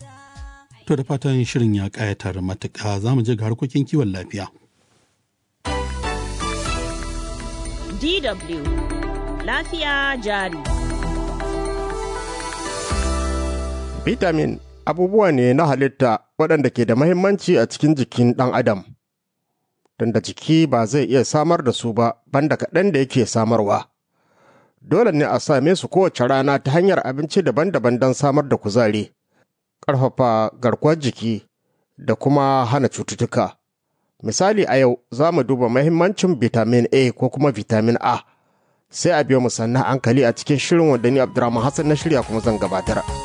To da fatan shirin ya ƙayatar matuƙa za mu je ga harkokin kiwon lafiya. DW Lafiya jari. Vitamin abubuwa ne na halitta waɗanda ke da mahimmanci a cikin jikin ɗan adam. Tunda jiki ba zai iya samar da su ba banda kaɗan da yake samarwa. Dole ne a same su kowace rana ta hanyar abinci daban-daban don samar da kuzari, ƙarfafa garkuwar jiki da kuma hana cututtuka. Misali a yau za mu duba mahimmancin vitamin A ko kuma vitamin A. Sai a biyo mu sannan hankali a cikin shirin wanda ni Abdurrahman Hassan na shirya kuma zan gabatar.